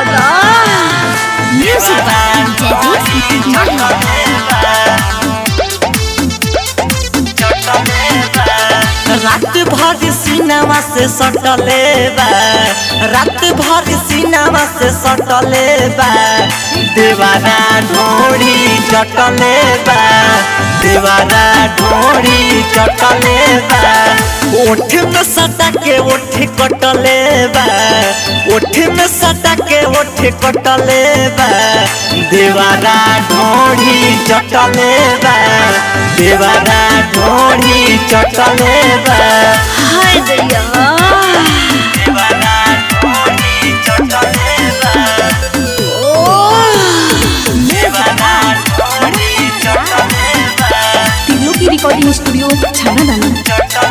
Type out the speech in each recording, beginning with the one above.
दादा म्यूजिक जैसी माही रात भर सीनावा से सटले बा रात भर सीनावा से सटले बा देवारा ढोड़ी चटले बा देवारा ढोड़ी चटले बा ओठ में सटा के ओठ कटले बा ओठ में सटा के ओठ कटले बा देवारा ढोड़ी चटले बा देवारा ढोड़ी चटले बा हाय दैया देवारा ढोड़ी चटले बा देवारा ढोड़ी चटले बा तीनों की रिकॉर्डिंग स्टूडियो छाना दाना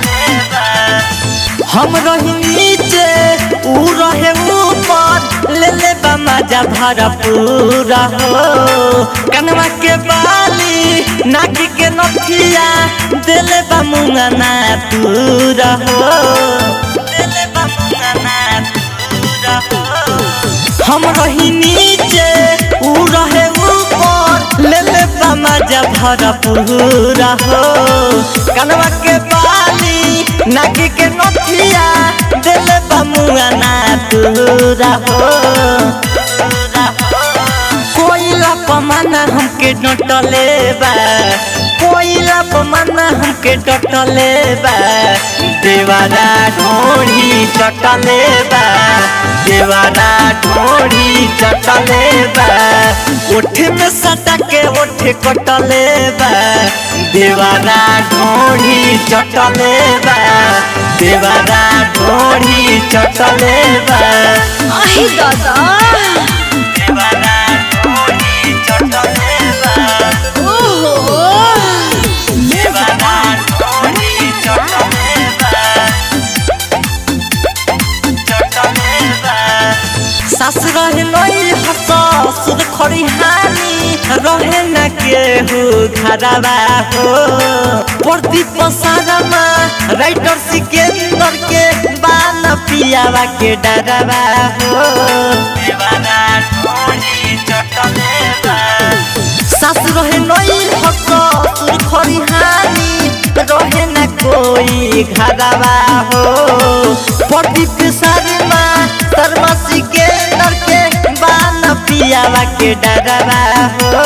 हम रही नीचे ऊ रहे ऊपर ले ले बा मजा भरा पूरा हो कनवा के बाली नाक के नथिया देले बा मुंगा ना पूरा हो देले बा मुंगा ना पूरा हो हम रही नीचे ऊ रहे ऊपर ले ले बा मजा भरा पूरा हो कनवा के बाली नाक के नथिया दिल बमुआ ना पूरा हो कोयला पमाना हमके डटले बा कोयला पमाना हमके डटले बा देवारा ढोड़ी चटले बा देवारा ढोड़ी चटले बा ओठ में सटा के ओठ कटले बा देवारा ढोड़ी चटले बा देवारा ढोड़ी चटले बा आई दादा देवारा ढोड़ी चटले बा ओहो देवारा ढोड़ी चटले बा चटले बा सास रहे लई हस सुद खड़ी हानी रहे न केहू घरवा हो प्रति पसारमा राइटर सिकेंदर के बान पियावा के डरवा हो देवाना ढोली चटले बा सास रहे नई हस सुर खड़ी हानी रहे न कोई घरवा हो प्रदीप शर्मा शर्मा सिकेंदर के बान पियावा के डरवा हो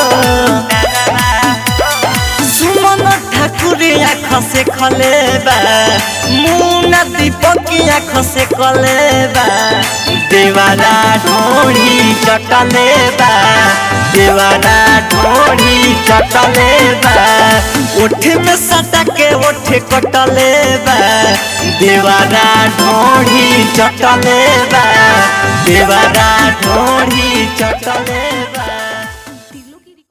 सुमन ठाकुर आँख से खलेबा मुना दीपक आँख से कलेबा देवारा ढोड़ी चटलेबा देवारा ढोड़ी चटलेबा ओठ में सटा के ओठ कटलेबा देवारा ढोड़ी चटलेबा देवारा ढोड़ी चटलेबा